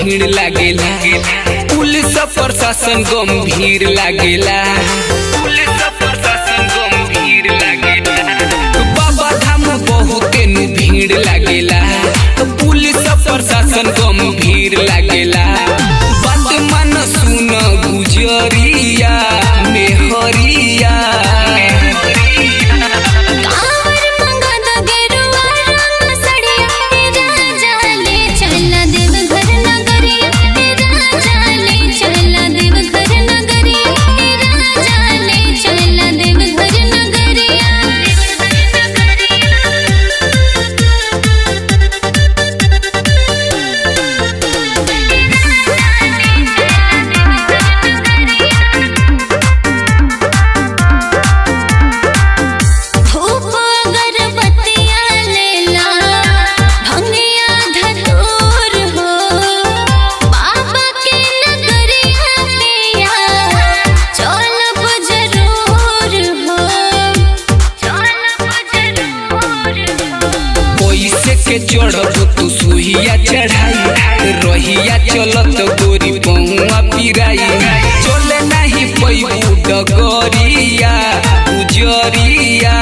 भीड़ लागेला पुलिस प्रशासन गंभीर लागेला पुलिस प्रशासन गंभीर लागेला बाबा धाम बहुते नु भीड़ लागेला पुलिस प्रशासन गंभीर लागेला बात मन सुन गुजरिया मेहरिया कावर मंगद गेरुआ रंग सड़िया हे राजा ले चला देव घर नगरिया हे राजा ले चला देव घर नगरिया हे राजा ले चला देव घर नगरिया धूप अगरबत्तियाँ लेला भंगिया धतूर हो बाबा के नगरिया पिया चलब जरूर हो चलब जरूर हो पैसे के चढ़ब तू सुहिया चढ़ाई रहिया चलत गोरी पहुआ पिराई चले नहीं पैबू डगरिया उजरिया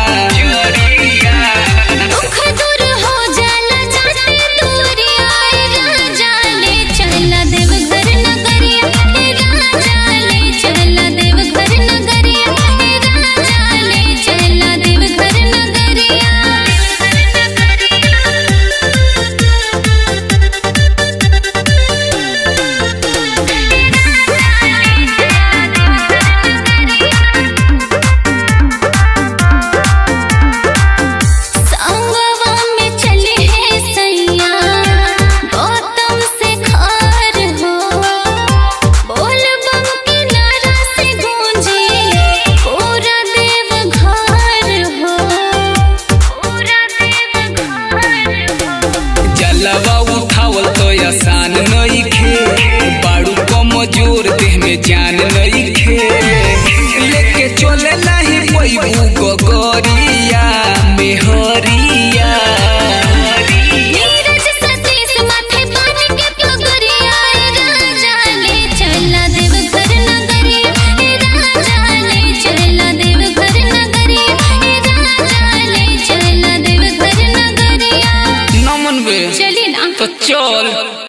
दुख दूर हो जाला जाते दूरिया ए राजा ले चला देव घर नगरिया ए राजा ले चला देव घर नगरिया ए राजा ले चला देव घर संगवा में चले हैं सैया गौतम से खार हो बोल बम के नारा से गूंजे पूरा देव घर हो पूरा देव घर हो जलवा उठावल तो आसान नइखे बाड़ू कमजोर देह में जान नइखे लेके चले नहीं पैबू गगरिया मेहरिया नीरज सतीश माथे पानी के पगरिया ए राजा ले चला देव घर नगरिया ए राजा ले चला देव घर नगरिया ए राजा ले चला देव घर नगरिया नमन बे चली ना तो चल